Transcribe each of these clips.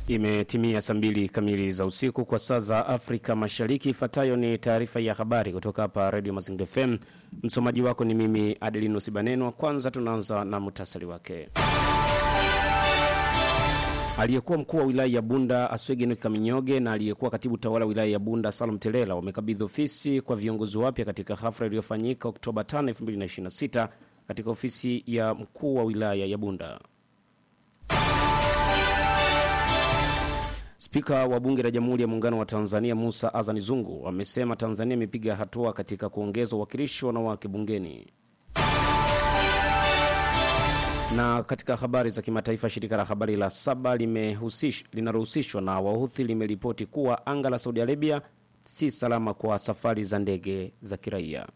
Imetimia saa mbili kamili za usiku kwa saa za Afrika Mashariki. Ifuatayo ni taarifa ya habari kutoka hapa Radio Mazingira FM. Msomaji wako ni mimi Adelino Sibaneno. Kwanza tunaanza na muhtasari wake. Aliyekuwa mkuu wa wilaya ya Bunda Aswegen Kaminyoge na aliyekuwa katibu tawala wilaya ya Bunda Salum Telela wamekabidhi ofisi kwa viongozi wapya katika hafla iliyofanyika Oktoba 5, 2026 katika ofisi ya mkuu wa wilaya ya Bunda. Spika wa Bunge la Jamhuri ya Muungano wa Tanzania Musa Azani Zungu amesema Tanzania imepiga hatua katika kuongeza uwakilishi wa wanawake bungeni. Na katika habari za kimataifa, shirika la habari la Saba linalohusishwa na Wahuthi limeripoti kuwa anga la Saudi Arabia si salama kwa safari za ndege za kiraia.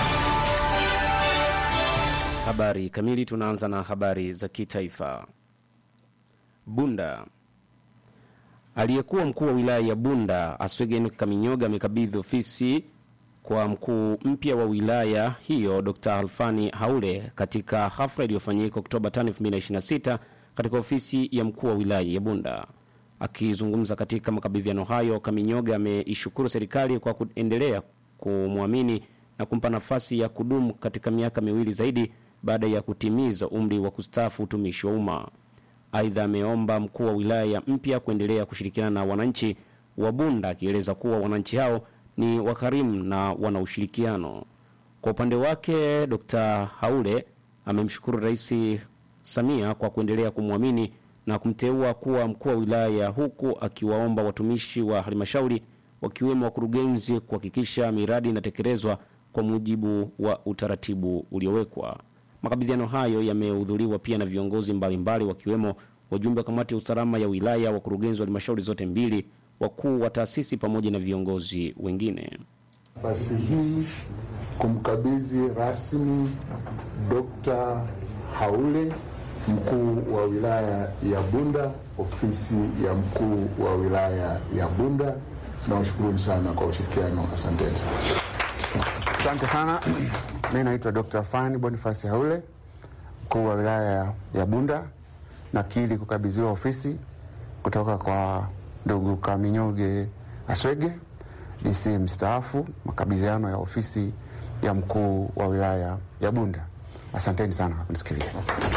Habari kamili, tunaanza na habari za kitaifa. Bunda Aliyekuwa mkuu wa wilaya ya Bunda Aswegen Kaminyoga amekabidhi ofisi kwa mkuu mpya wa wilaya hiyo Dr. Alfani Haule katika hafla iliyofanyika Oktoba 5, 2026 katika ofisi ya mkuu wa wilaya ya Bunda. Akizungumza katika makabidhiano hayo, Kaminyoga ameishukuru serikali kwa kuendelea kumwamini na kumpa nafasi ya kudumu katika miaka miwili zaidi baada ya kutimiza umri wa kustaafu utumishi wa umma. Aidha, ameomba mkuu wa wilaya mpya kuendelea kushirikiana na wananchi wa Bunda, akieleza kuwa wananchi hao ni wakarimu na wana ushirikiano. Kwa upande wake, Dr. Haule amemshukuru Rais Samia kwa kuendelea kumwamini na kumteua kuwa mkuu wa wilaya, huku akiwaomba watumishi wa halmashauri wakiwemo wakurugenzi kuhakikisha miradi inatekelezwa kwa mujibu wa utaratibu uliowekwa. Makabidhiano hayo yamehudhuriwa pia na viongozi mbalimbali wakiwemo wajumbe wa kamati ya usalama ya wilaya, wakurugenzi wa halmashauri zote mbili, wakuu wa taasisi pamoja na viongozi wengine. Nafasi hii kumkabidhi rasmi Dr. Haule mkuu wa wilaya ya Bunda ofisi ya mkuu wa wilaya ya Bunda. Nawashukuruni sana kwa ushirikiano, asanteni. Asante sana. Mi naitwa Dr. Fani Bonifasi Haule, mkuu wa wilaya ya Bunda. Nakili kukabidhiwa ofisi kutoka kwa ndugu Kaminyoge Aswege, DC mstaafu, makabidhiano ya ofisi ya mkuu wa wilaya ya Bunda. Asanteni sana kwa kunisikiliza.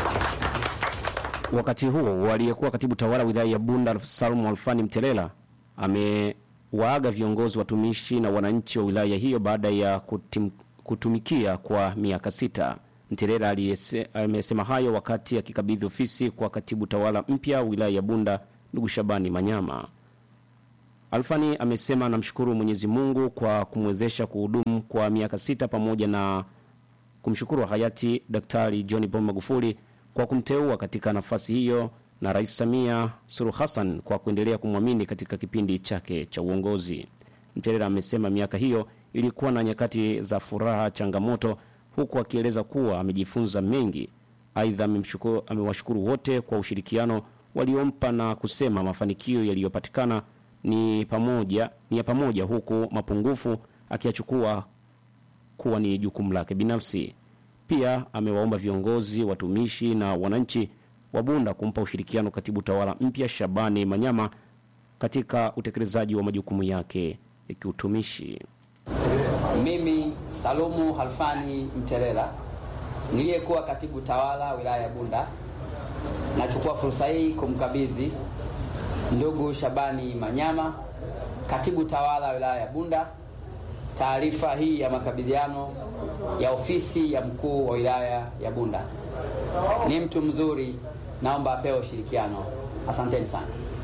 Wakati huo aliyekuwa katibu tawala wilaya ya Bunda Salum Alfani Mtelela amewaaga viongozi watumishi na wananchi wa wilaya hiyo baada ya kutim, kutumikia kwa miaka sita. Mtelela amesema hayo wakati akikabidhi ofisi kwa katibu tawala mpya wilaya ya Bunda ndugu Shabani Manyama. Alfani amesema anamshukuru Mwenyezi Mungu kwa kumwezesha kuhudumu kwa miaka sita pamoja na kumshukuru hayati Daktari John Pombe Magufuli kwa kumteua katika nafasi hiyo na Rais Samia Suluhu Hassan kwa kuendelea kumwamini katika kipindi chake cha uongozi. Mtelela amesema miaka hiyo ilikuwa na nyakati za furaha, changamoto, huku akieleza kuwa amejifunza mengi. Aidha, amewashukuru wote kwa ushirikiano waliompa na kusema mafanikio yaliyopatikana ni pamoja ni ya pamoja, huku mapungufu akiyachukua kuwa ni jukumu lake binafsi. Pia amewaomba viongozi, watumishi na wananchi wa Bunda kumpa ushirikiano katibu tawala mpya Shabani Manyama katika utekelezaji wa majukumu yake ya kiutumishi. Mimi Salumu Halfani Mtelela niliyekuwa katibu tawala wilaya ya Bunda, nachukua fursa hii kumkabidhi ndugu Shabani Manyama, katibu tawala wilaya ya Bunda, taarifa hii ya makabidhiano ya ofisi ya mkuu wa wilaya ya Bunda. Ni mtu mzuri, naomba apewe ushirikiano. Asanteni sana.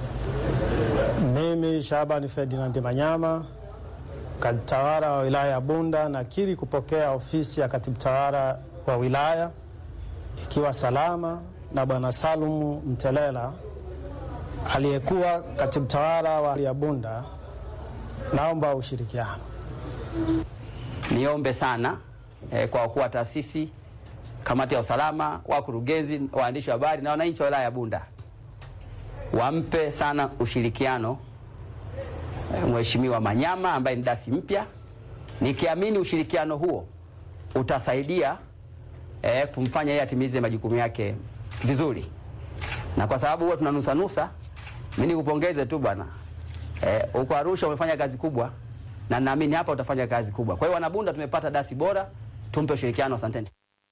Mimi Shabani Ferdinand Manyama katibu tawala wa wilaya ya Bunda nakiri kupokea ofisi ya katibu tawala wa wilaya ikiwa salama na bwana Salumu Mtelela aliyekuwa katibu tawala wa ya Bunda. Naomba ushirikiano. Niombe sana eh, kwa wakuu wa taasisi, kamati ya usalama, wakurugenzi, waandishi wa habari na wananchi wa wilaya ya Bunda wampe sana ushirikiano Mheshimiwa Manyama ambaye ni dasi mpya, nikiamini ushirikiano huo utasaidia eh, kumfanya yeye atimize majukumu yake vizuri, na kwa sababu huwa tunanusanusa Mimi nikupongeze tu bwana. Eh, uko Arusha umefanya kazi kubwa na naamini hapa utafanya kazi kubwa. Kwa hiyo wanabunda tumepata dasi bora, tumpe ushirikiano. Asanteni.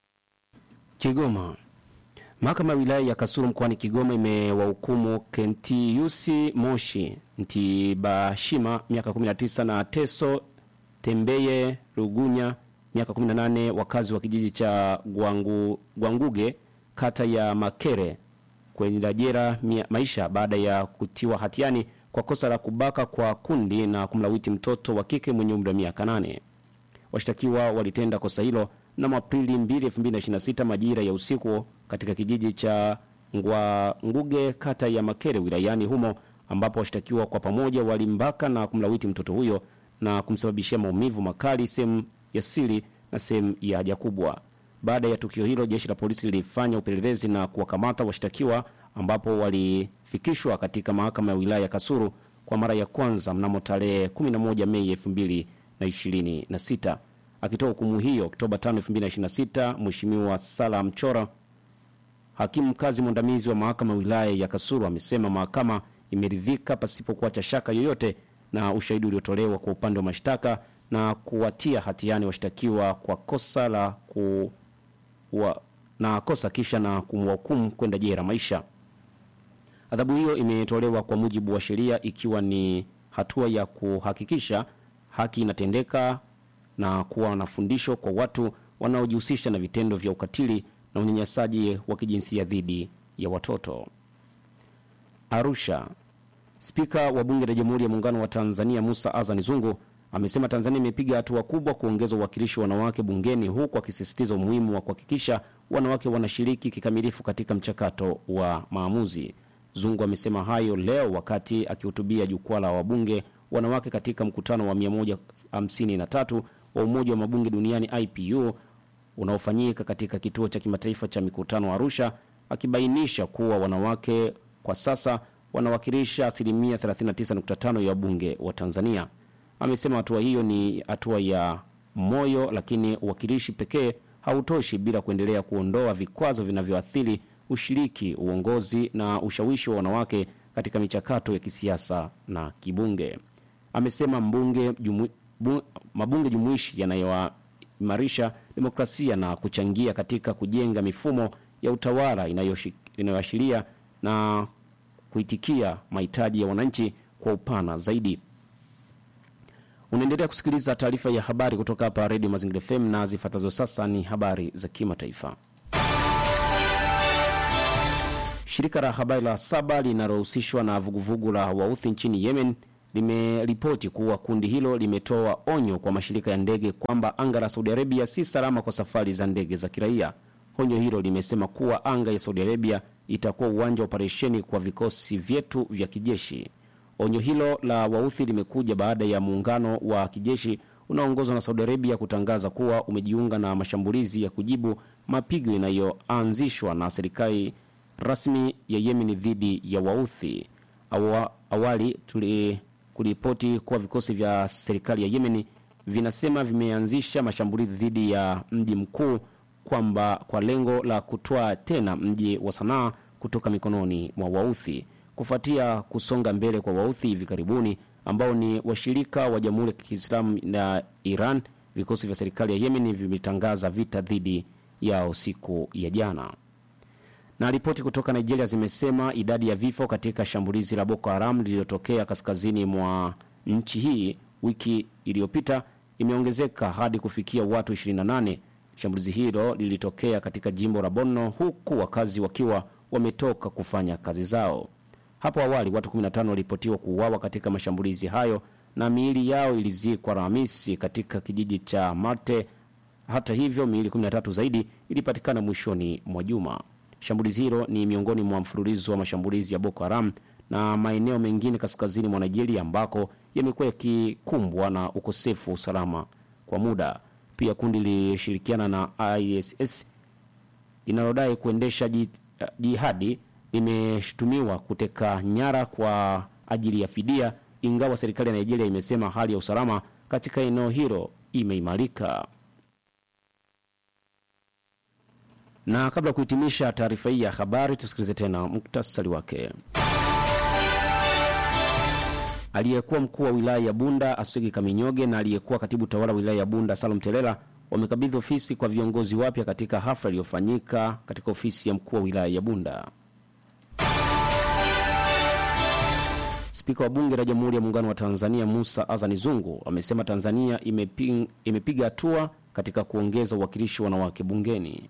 Kigoma. Mahakama ya wilaya ya Kasulu mkoani Kigoma imewahukumu Kentiusi Moshi Ntibashima miaka 19 na Teso Tembeye Rugunya miaka 18 wakazi wa kijiji cha Gwangu, Gwanguge kata ya Makere kwenda jela mia- maisha baada ya kutiwa hatiani kwa kosa la kubaka kwa kundi na kumlawiti mtoto wa kike mwenye umri wa miaka 8. Washtakiwa walitenda kosa hilo mnamo Aprili 2, 2026 majira ya usiku katika kijiji cha Ngwanguge kata ya Makere wilayani humo ambapo washtakiwa kwa pamoja walimbaka na kumlawiti mtoto huyo na kumsababishia maumivu makali sehemu ya siri na sehemu ya haja kubwa. Baada ya tukio hilo, jeshi la polisi lilifanya upelelezi na kuwakamata washtakiwa ambapo walifikishwa katika mahakama ya wilaya ya Kasulu kwa mara ya kwanza mnamo tarehe 11 Mei 2026. Akitoa hukumu hiyo Oktoba 5, 2026, Mheshimiwa Sala Mchora, hakimu mkazi mwandamizi wa mahakama ya wilaya ya Kasulu, amesema mahakama imeridhika pasipo kuacha shaka yoyote na ushahidi uliotolewa kwa upande wa mashtaka na kuwatia hatiani washtakiwa kwa kosa la ku wa, na kosa kisha na kumhukumu kwenda jela maisha. Adhabu hiyo imetolewa kwa mujibu wa sheria ikiwa ni hatua ya kuhakikisha haki inatendeka na kuwa na fundisho kwa watu wanaojihusisha na vitendo vya ukatili na unyanyasaji wa kijinsia dhidi ya watoto. Arusha. Spika wa Bunge la Jamhuri ya Muungano wa Tanzania Musa Azani Zungu amesema Tanzania imepiga hatua kubwa kuongeza uwakilishi wa wanawake bungeni, huku akisisitiza umuhimu wa kuhakikisha wanawake wanashiriki kikamilifu katika mchakato wa maamuzi. Zungu amesema hayo leo wakati akihutubia jukwaa la wabunge wanawake katika mkutano wa 153 wa Umoja wa Mabunge Duniani IPU unaofanyika katika kituo cha kimataifa cha mikutano Arusha, akibainisha kuwa wanawake kwa sasa wanawakilisha asilimia 39.5 ya wabunge wa Tanzania. Amesema hatua hiyo ni hatua ya moyo, lakini uwakilishi pekee hautoshi bila kuendelea kuondoa vikwazo vinavyoathiri ushiriki, uongozi na ushawishi wa wanawake katika michakato ya kisiasa na kibunge. Amesema mbunge jumu, bu, mabunge jumuishi yanayoimarisha demokrasia na kuchangia katika kujenga mifumo ya utawala inayoshi- inayoashiria na kuitikia mahitaji ya wananchi kwa upana zaidi. Unaendelea kusikiliza taarifa ya habari kutoka hapa Redio Mazingira FM na zifuatazo sasa ni habari za kimataifa. Shirika la habari la Saba linalohusishwa na vuguvugu la Wauthi nchini Yemen limeripoti kuwa kundi hilo limetoa onyo kwa mashirika ya ndege kwamba anga la Saudi Arabia si salama kwa safari za ndege za kiraia. Onyo hilo limesema kuwa anga ya Saudi Arabia itakuwa uwanja wa operesheni kwa vikosi vyetu vya kijeshi. Onyo hilo la Wauthi limekuja baada ya muungano wa kijeshi unaoongozwa na Saudi Arabia kutangaza kuwa umejiunga na mashambulizi ya kujibu mapigo yanayoanzishwa na serikali rasmi ya Yemen dhidi ya Wauthi. Awa, awali tuli kuripoti kuwa vikosi vya serikali ya Yemen vinasema vimeanzisha mashambulizi dhidi ya mji mkuu kwamba kwa lengo la kutoa tena mji wa Sanaa kutoka mikononi mwa Wauthi kufuatia kusonga mbele kwa Wauthi hivi karibuni ambao ni washirika wa Jamhuri ya Kiislamu na Iran. Vikosi vya serikali ya Yemen vimetangaza vita dhidi yao siku ya jana na ripoti kutoka Nigeria zimesema idadi ya vifo katika shambulizi la Boko Haram lililotokea kaskazini mwa nchi hii wiki iliyopita imeongezeka hadi kufikia watu 28. Shambulizi hilo lilitokea katika jimbo la Borno huku wakazi wakiwa wametoka kufanya kazi zao. Hapo awali watu 15 waliripotiwa kuuawa katika mashambulizi hayo na miili yao ilizikwa Alhamisi katika kijiji cha Marte. Hata hivyo, miili 13 zaidi ilipatikana mwishoni mwa juma. Shambulizi hilo ni miongoni mwa mfululizo wa mashambulizi ya Boko Haram na maeneo mengine kaskazini mwa Nigeria ambako yamekuwa yakikumbwa na ukosefu wa usalama kwa muda. Pia kundi lilishirikiana na ISS linalodai kuendesha ji- jihadi limeshutumiwa kuteka nyara kwa ajili ya fidia, ingawa serikali ya Nigeria imesema hali ya usalama katika eneo hilo imeimarika. Na kabla ya kuhitimisha taarifa hii ya habari, tusikilize tena muktasari wake. aliyekuwa mkuu wa wilaya ya Bunda Aswegi Kaminyoge na aliyekuwa katibu tawala wa wilaya ya Bunda Salum Telela wamekabidhi ofisi kwa viongozi wapya katika hafla iliyofanyika katika ofisi ya mkuu wa wilaya ya Bunda. Spika wa Bunge la Jamhuri ya Muungano wa Tanzania Musa Azani Zungu amesema Tanzania imeping, imepiga hatua katika kuongeza uwakilishi wa wanawake bungeni.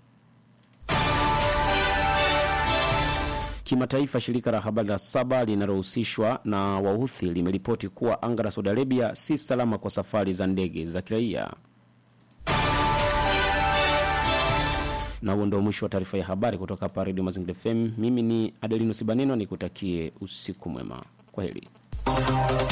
Kimataifa, shirika la habari la Saba linalohusishwa na Wauthi limeripoti kuwa anga la Saudi Arabia si salama kwa safari za ndege za kiraia. Na huo ndio mwisho wa taarifa ya habari kutoka hapa Redio Mazingira FM. Mimi ni Adelino Sibaneno, nikutakie usiku mwema. Kwa heri.